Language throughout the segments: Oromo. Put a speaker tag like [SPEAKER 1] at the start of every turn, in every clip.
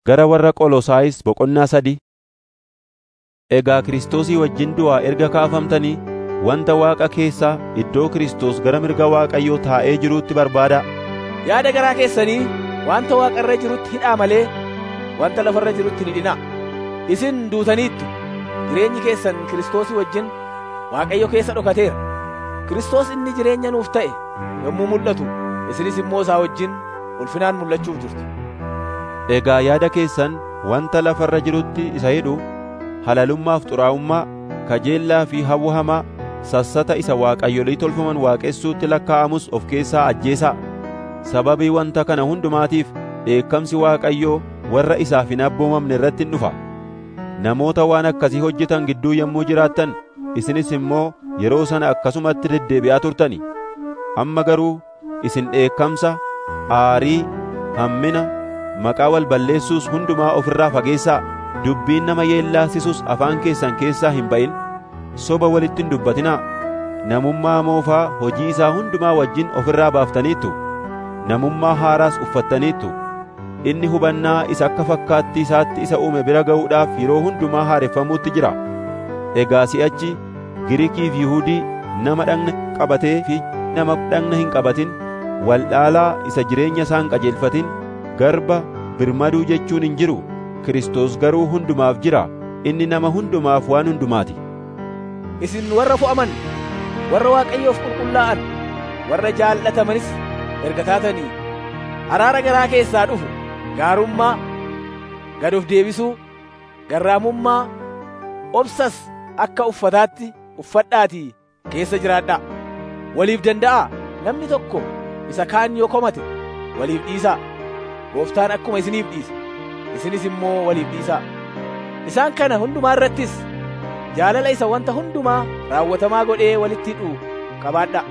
[SPEAKER 1] Gara warra Qolosaayis boqonnaa sadii Egaa Kiristoosii wajjin du'aa erga kaafamtanii wanta Waaqa keessaa iddoo Kiristoos gara mirga Waaqayyoo taa'ee jiruutti barbaadaa.
[SPEAKER 2] Yaada garaa keessanii wanta Waaqa irra jirutti hidhaa malee wanta lafa irra jirutti hin hidhinaa. Isin duutaniittu jireenyi keessan Kiristoosii wajjin Waaqayyo keessa dhokateera. Kiristoos inni jireenya nuuf ta'e yommuu mul'atu isinis immoo isaa wajjin ulfinaan mul'achuuf jirtu.
[SPEAKER 1] Egaa yaada keessan wanta lafa irra jirutti isa hidhu halalummaaf xuraa'ummaa, kajeellaa fi hawwa hamaa, sassata isa waaqayyolii tolfaman waaqessuutti lakkaa'amus of keessaa ajjeesaa. Sababii wanta kana hundumaatiif dheekkamsi Waaqayyoo warra isaaf hin abboomamne irratti hin dhufa. Namoota waan akkasii hojjetan gidduu yommuu jiraattan isinis immoo yeroo sana akkasumatti deddeebi'aa turtani. Amma garuu isin dheekkamsa, aarii, hammina, maqaa wal balleessuus hundumaa of irraa fageessaa. Dubbiin nama yeellaasisus afaan keessan keessaa hin ba'in. Soba walitti hin dubbatinaa. Namummaa moofaa hojii isaa hundumaa wajjin of irraa baaftaniittu. Namummaa haaraas uffattaniittu. Inni hubannaa isa akka fakkaattii isaatti isa uume bira ga'uudhaaf yeroo hundumaa haareffamuutti jira. Egaa si'achi Giriikii fi Yihuudii nama dhagna qabatee fi nama dhagna hin qabatin, waldhaalaa isa jireenya isaan qajeelfatin, garba birmaduu jechuun hin jiru. Kiristoos garuu hundumaaf jira. Inni nama hundumaaf waan hundumaati.
[SPEAKER 2] Isin warra fo'aman, warra Waaqayyoof qulqullaa'an, warra jaallatamanis erga taatanii araara garaa keessaa dhufu gaarummaa, gad of deebisuu, garraamummaa, obsas akka uffataatti uffadhaatii keessa jiraadhaa. Waliif danda'aa namni tokko isa kaan yoo komate waliif dhiisaa. Gooftaan akkuma isiniif dhiise. isinis immoo waliif dhiisaa. Isaan kana hundumaa irrattis jaalala isa wanta hundumaa raawwatamaa godhee walitti hidhu qabaadhaa.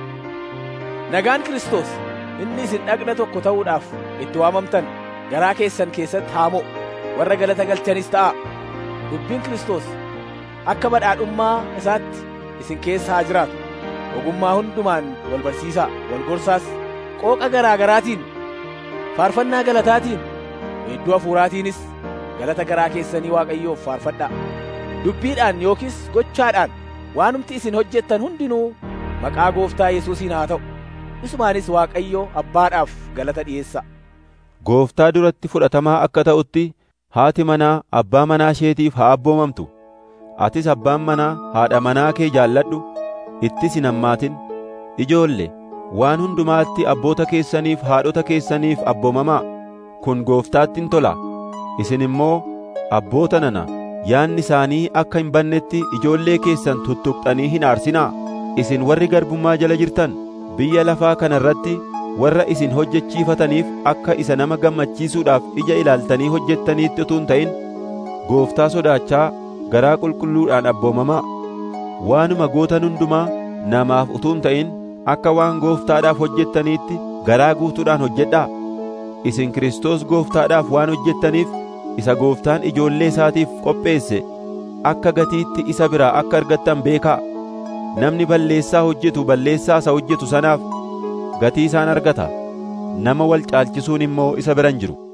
[SPEAKER 2] Nagaan Kiristoos inni isin dhagna tokko ta'uudhaaf itti waamamtan garaa keessan keessatti haa mo'u warra galata galchanis ta'a. Dubbiin Kiristoos akka badhaadhummaa isaatti isin keessa haa jiraatu. Ogummaa hundumaan wal barsiisaa, wal gorsaas, qooqa garaa garaatiin, faarfannaa galataatiin, hedduu hafuuraatiinis galata garaa keessanii Waaqayyoof faarfadhaa. Dubbiidhaan yookiis gochaadhaan waanumti isin hojjettan hundinuu maqaa gooftaa Yesuusiin haa ta'u. Isumaanis Waaqayyo Abbaadhaaf galata dhi'eessa.
[SPEAKER 1] Gooftaa duratti fudhatamaa akka ta'utti haati manaa abbaa manaa isheetiif haa abboomamtu. Atis abbaan manaa haadha manaa kee jaalladhu, ittis hin hammaatin. Ijoolle, waan hundumaatti abboota keessaniif haadhota keessaniif abboomamaa. Kun gooftaatti hin tola. Isin immoo abboota nana yaanni isaanii akka hin bannetti ijoollee keessan tuttuqxanii hin aarsinaa. Isin warri garbummaa jala jirtan biyya lafaa kana irratti warra isin hojjechiifataniif akka isa nama gammachiisuudhaaf ija ilaaltanii hojjettaniitti utuu hin ta'in gooftaa sodaachaa garaa qulqulluudhaan abboomamaa. Waanuma gootan hundumaa namaaf utuu hin ta'in akka waan gooftaadhaaf hojjettaniitti garaa guutuudhaan hojjedhaa. Isin Kiristoos gooftaadhaaf waan hojjettaniif isa gooftaan ijoollee isaatiif qopheesse akka gatiitti isa biraa akka argattan beekaa. Namni balleessaa hojjetu balleessaa isa hojjetu sanaaf gatii isaan argata. Nama wal caalchisuun immoo isa bira hin jiru.